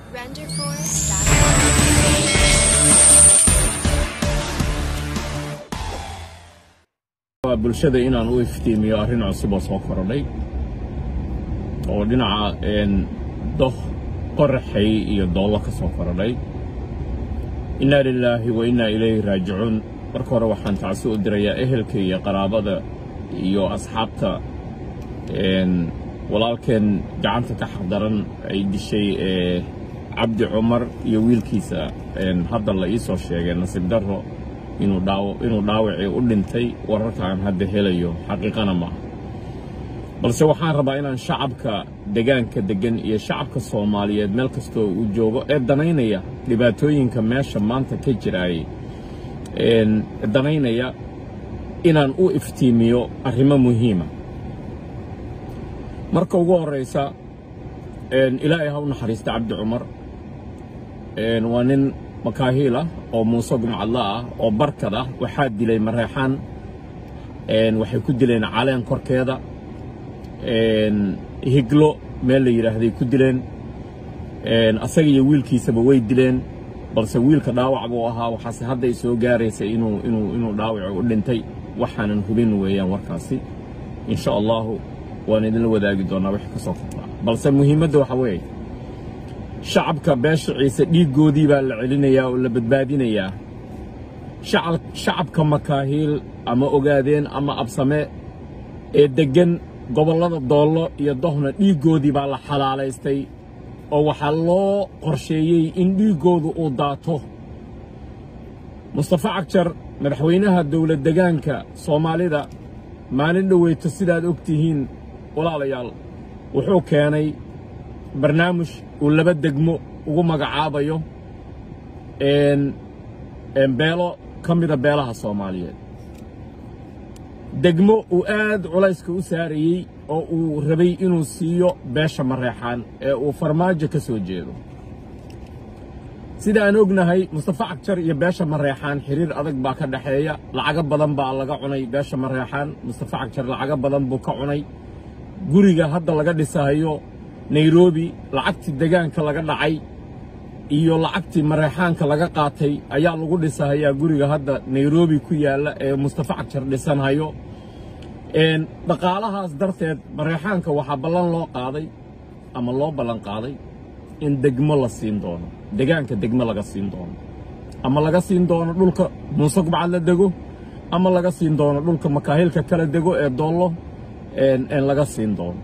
waa bulshada inaan u iftiimiyo arrin cusub oo soo korodhay oo dhinaca doh qoraxay iyo doollo ka soo korodhay innaa lilaahi wa innaa ilayhi raajicuun marka hore waxaan tacsi u dirayaa ehelka iyo qaraabada iyo asxaabta walaalkeen gacanta ka xaqdaran ay dishay ee cabdi cumar iyo wiilkiisa hadda la ii soo sheegay nasiib darro inuu dhaawacii u dhintay wararka aan hadda helayo xaqiiqana maaha balse waxaan rabaa inaan shacabka degaanka deggan iyo shacabka soomaaliyeed meel kastoo uu joogo ee danaynaya dhibaatooyinka meesha maanta ka jiraayay danaynaya inaan u iftiimiyo arrimo muhiima marka ugu horraysa ilaahay ha u naxariista cabdi cumar waa nin makaahiil ah oo muuse gumcadla ah oo barkad ah waxaa dilay mareexaan waxay ku dileen caleen korkeeda higlo meel la yidhaahday ku dileen asaga iyo wiilkiisaba way dileen balse wiilka dhaawac buu ahaa waxaase hadday soo gaaraysa inuu inuu inuu dhaawaci u dhintay waxaanan hubin weeyaan warkaasi insha allahu waan idinla wadaagi doonaa wixii ka soo kordhaa balse muhiimadda waxa weeye shacabka beesha ciise dhiiggoodii baa la celinayaa oo la badbaadinayaa shacabka makaahiil ama ogaadeen ama absame ee deggan gobollada doollo iyo dohna dhiiggoodii baa la xalaalaystay oo waxaa loo qorsheeyey in dhiiggoodu uu daato mustafa cagjar madaxweynaha dowlad degaanka soomaalida maalin dhoweyto sidaad og tihiin walaalayaal wuxuu keenay barnaamij uu laba degmo ugu magacaabayo beelo ka mida beelaha soomaaliyeed degmo uu aad culayska u saarayey oo uu rabay inuu siiyo beesha mareexaan ee uu farmaajo ka soo jeedo sida aan ognahay mustafa cagjar iyo beesha mareexaan xiriir adag baa ka dhexeeya lacago badan baa laga cunay beesha mareexaan mustafa cagjar lacago badan buu ka cunay guriga hadda laga dhisahayo nairobi lacagtii degaanka laga dhacay iyo lacagtii mareexaanka laga qaatay ayaa lagu dhisahayaa guriga hadda nairobi ku yaalla ee mustafa cagjar dhisanhayo dhaqaalahaas darteed mareexaanka waxaa ballan loo qaaday ama loo ballan qaaday in degmo la siin doono degaanka degmo laga siin doono ama laga siin doono dhulka muuse gubcad la dego ama laga siin doono dhulka makaahilka kala dego ee doollo laga siin doono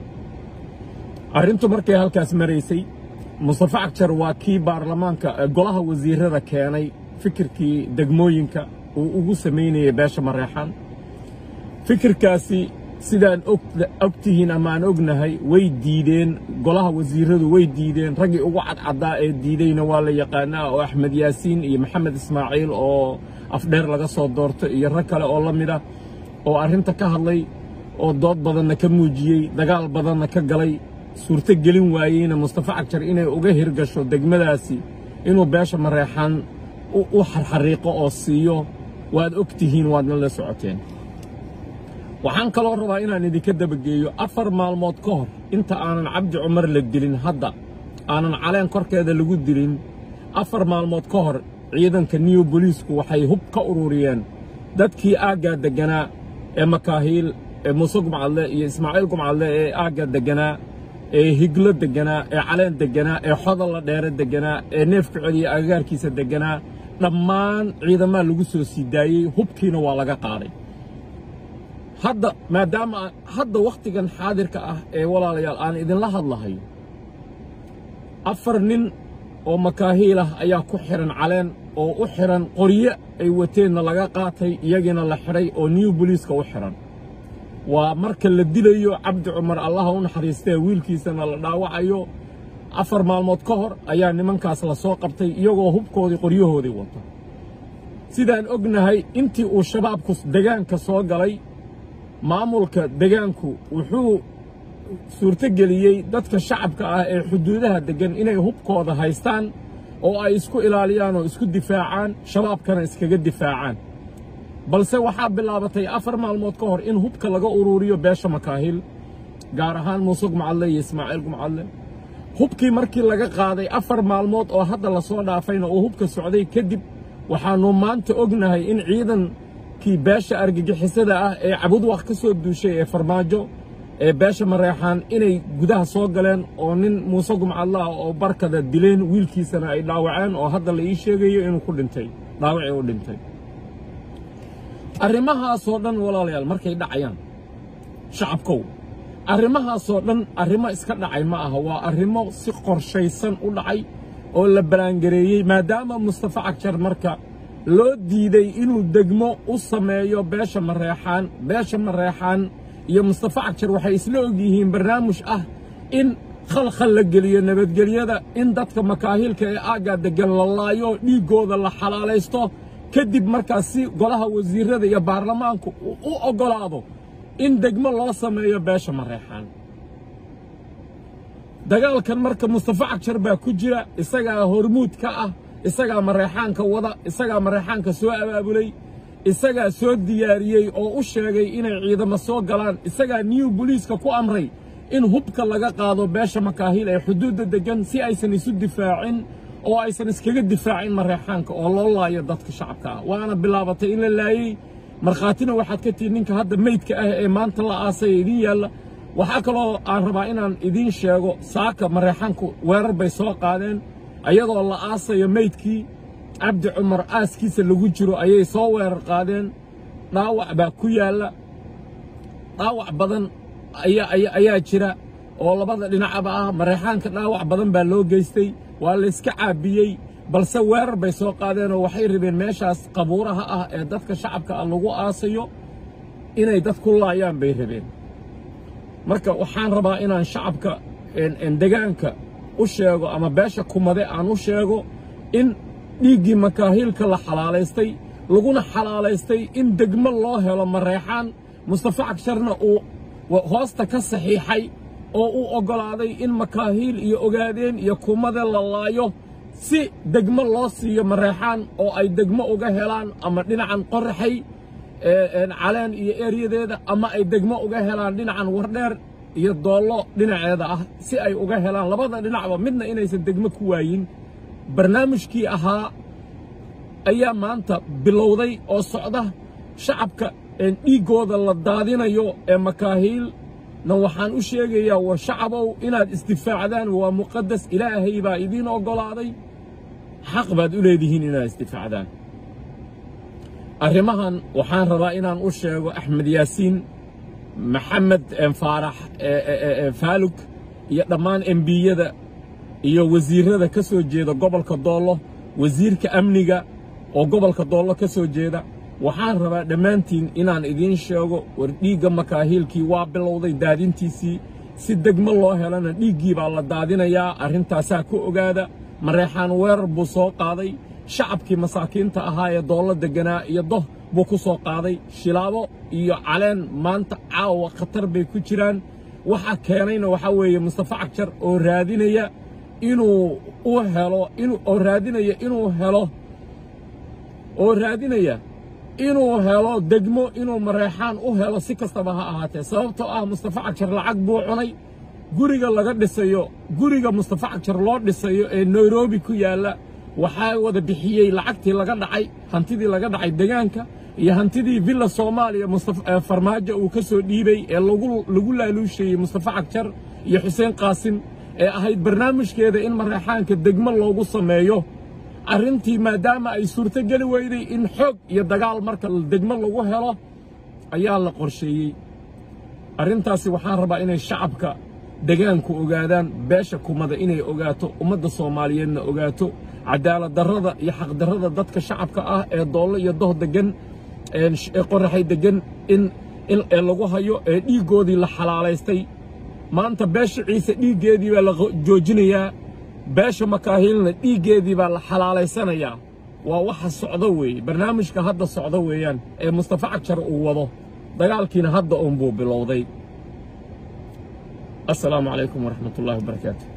arrintu markay halkaas maraysay mustafa cagjar waa kii baarlamaanka golaha wasiirada keenay fikirkii degmooyinka uu ugu samaynayay beesha mareexaan fikirkaasi sidaan og tihiin ama aan ognahay way diideen golaha wasiiradu way diideen raggii ugu cadcaddaa ee diideyna waa la yaqaanaa oo axmed yaasiin iyo maxamed ismaaciil oo afdheer laga soo doorto iyo rag kale oo la mid ah oo arrinta ka hadlay oo dood badanna ka muujiyey dagaal badanna ka galay suurto gelin waayeyna mustafa cagjar inay uga hirgasho degmadaasi inuu beesha mareexaan u xarxariiqo oo siiyo waad og tihiin waadna la socoteen waxaan kaloo rabaa inaan idinka dabageeyo afar maalmood ka hor inta aanan cabdi cumar la dilin hadda aanan caleen korkeeda lagu dilin afar maalmood ka hor ciidanka niyo boliisku waxay hub ka ururiyeen dadkii aaggaa degganaa ee makaahiil ee muuse gumcadle iyo ismaaciil gumcadle ee aagga degganaa ee higlo degganaa ee caleen degganaa ee xodalla dheere degganaa ee neefka celiya agagaarkiisa degganaa dhammaan ciidamaa lagu soo sii daayey hubkiina waa laga qaaday hadda maadaama hadda wakhtigan xaadirka ah ee walaalayaal aan idinla hadlahayo afar nin oo makaahiil ah ayaa ku xidhan caleen oo u xidhan qoryo ay wateenna laga qaatay iyagiina la xidhay oo new boliiska u xidhan waa marka la dilayo cabdi cumar allaha u naxariistee wiilkiisana la dhaawacayo afar maalmood ka hor ayaa nimankaas la soo qabtay iyagoo hubkoodii qoryahoodii wata sidaan ognahay intii uu shabaabku degaanka soo galay maamulka degaanku wuxuu suurtogeliyey dadka shacabka ah ee xuduudaha deggan inay hubkooda haystaan oo ay isku ilaaliyaan oo isku difaacaan shabaabkana iskaga difaacaan balse waxaa bilaabatay afar maalmood ka hor in hubka laga uruuriyo beesha makaahil gaar ahaan muuse gumcadle iyo ismaaciil gumcadle hubkii markii laga qaaday afar maalmood oo hadda la soo dhaafayna uu hubka socday kadib waxaannu maanta ognahay in ciidankii beesha argagixisada ah ee cabudwaq ka soo duushay ee farmaajo ee beesha mareexaan inay gudaha soo galeen oo nin muuse gumcadla ah oo barkada dileen wiilkiisana ay dhaawaceen oo hadda la ii sheegayo inuu ku dhintay dhaawacii u dhintay arrimahaasoo dhan walaalayaal markay dhacayaan shacabkow arrimahaasoo dhan arrimo iska dhacay ma aha waa arrimo si qorshaysan u dhacay oo la balaangareeyey maadaama mustafa cagjar marka loo diiday inuu degmo u sameeyo beesha mareexaan beesha mareexaan iyo mustafa cagjar waxay isla og yihiin barnaamij ah in khalkhal la geliyo nabadgelyada in dadka makaahilka ee aaggaa deggan la laayo dhiiggooda la xalaalaysto kadib markaas si golaha wasiirrada iyo baarlamaanku u oggolaado in degmo loo sameeyo beesha mareexaan dagaalkan marka mustafa cagjar baa ku jira isagaa hormuud ka ah isagaa mareexaanka wada isagaa mareexaanka soo abaabulay isagaa soo diyaariyey oo u sheegay inay ciidamo soo galaan isagaa new boliiska ku amray in hubka laga qaado beesha makaahiil ee xuduudda deggan si aysan isu difaacin oo aysan iskaga difaacin mareexaanka oo loo laayo dadka shacabka ah waana bilaabatay in la laayey markhaatina waxaad ka tihi ninka hadda meydka ah ee maanta la aasaya idiin yaalla waxaa kaloo aan rabaa inaan idiin sheego saaka mareexaanku weerar bay soo qaadeen ayadoo la aasayo meydkii cabdi cumar aaskiisa lagu jiro ayay soo weerar qaadeen dhaawac baa ku yaalla dhaawac badan ayaa jira oo labada dhinacaba ah mareexaanka dhaawac badan baa loo geystay waa layska caabiyey balse weerar bay soo qaadeenoo waxay rabeen meeshaas qabuuraha ah ee dadka shacabka ah lagu aasayo inay dad ku laayaan bay rabeen marka waxaan rabaa inaan shacabka degaanka u sheego ama beesha kumade aan u sheego in dhiiggii makaahiilka la xalaalaystay laguna xalaalaystay in degmo loo helo mareexaan mustafa cagsharna uu hoosta ka saxiixay oo uu oggolaaday in makaahiil iyo ogaadeen iyo kumade la laayo si degmo loo siiyo mareexaan oo ay degmo uga helaan ama dhinacan qoraxay caleen iyo eeryadeeda ama ay degmo uga helaan dhinacan wardheer iyo doollo dhinaceeda ah si ay uga helaan labada dhinacba midna inaysan degmo ku waayin barnaamijkii ahaa ayaa maanta bilowday oo socda shacabka dhiiggooda la daadinayo ee makaahiilna waxaan u sheegayaa war shacabow inaad isdifaacdaan waa muqadas ilaahay baa idiin oggolaaday xaq baad u leedihiin inaad isdifaacdaan arrimahan waxaan rabaa inaan u sheego axmed yaasiin maxamed faarax faalug iyo dhammaan embiyada iyo wasiirrada ka soo jeeda gobolka doollo wasiirka amniga oo gobolka doollo ka soo jeeda waxaan rabaa dhammaantiin inaan idiin sheego war dhiigga makaahiilkii waa bilowday daadintiisii si degmo loo helana dhiiggii baa la daadinayaa arrintaasaa ku ogaada mareexaan weerar buu soo qaaday shacabkii masaakiinta ahaa ee doollo degganaa iyo doh buu ku soo qaaday shilaabo iyo caleen maanta caawa khatar bay ku jiraan waxa keenayna waxaa weeye mustafa cagjar oo raadinaya inuu u helo oo raadinaya inuu helo oo raadinaya inuu helo degmo inuu mareexaan u helo si kastaba ha ahaatee sababtoo ah mustafa cagjar lacag buu cunay guriga laga dhisayo guriga mustafa cagjar loo dhisayo ee nairobi ku yaalla waxaa wada bixiyey lacagtii laga dhacay hantidii laga dhacay degaanka iyo hantidii villa soomaaliya farmaajo uu ka soo dhiibay ee lagu laaluusheeyey mustafa cagjar iyo xuseen qaasim ee ahayd barnaamijkeeda in mareexaanka degmo loogu sameeyo arrintii maadaama ay suurto geli weyday in xoog iyo dagaal marka degmo lagu helo ayaa la qorsheeyey arrintaasi waxaan rabaa inay shacabka degaanku ogaadaan beesha kumada inay ogaato ummadda soomaaliyeedna ogaato cadaalad darrada iyo xaqdarrada dadka shacabka ah ee doollo iyo doh deggan ee qoraxay deggan in in ee lagu hayo ee dhiiggoodii la xalaalaystay maanta beesha ciise dhiiggeedii baa la joojinayaa beesha makaahiilna dhiiggeedii baa la xalaalaysanayaa waa waxa socdo weeye barnaamijka hadda socdo weeyaan ee mustafa cagjar uu wado dagaalkiina hadda uunbuu bilowday assalaamu calaykum waraxmat ullahi wabarakaatu